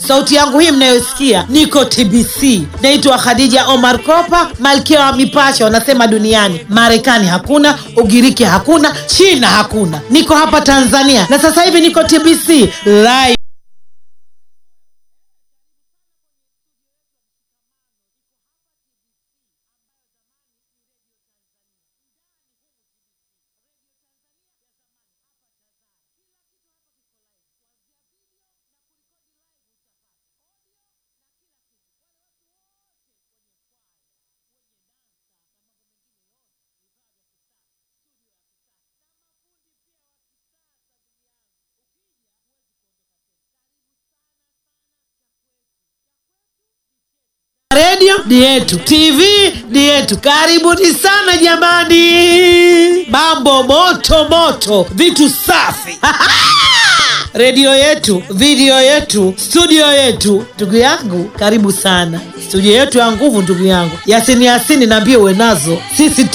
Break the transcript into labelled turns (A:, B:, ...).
A: sauti yangu hii mnayosikia niko tbc naitwa khadija omar kopa malkia wa mipasho wanasema duniani marekani hakuna ugiriki hakuna china hakuna niko hapa tanzania na sasa hivi niko tbc live redio ni yetu tv ni yetu karibuni sana jamani mambo moto moto vitu safi redio yetu video yetu studio yetu ndugu yangu karibu sana studio yetu ya nguvu ndugu yangu yasini yasini naambie uwe nazo sisi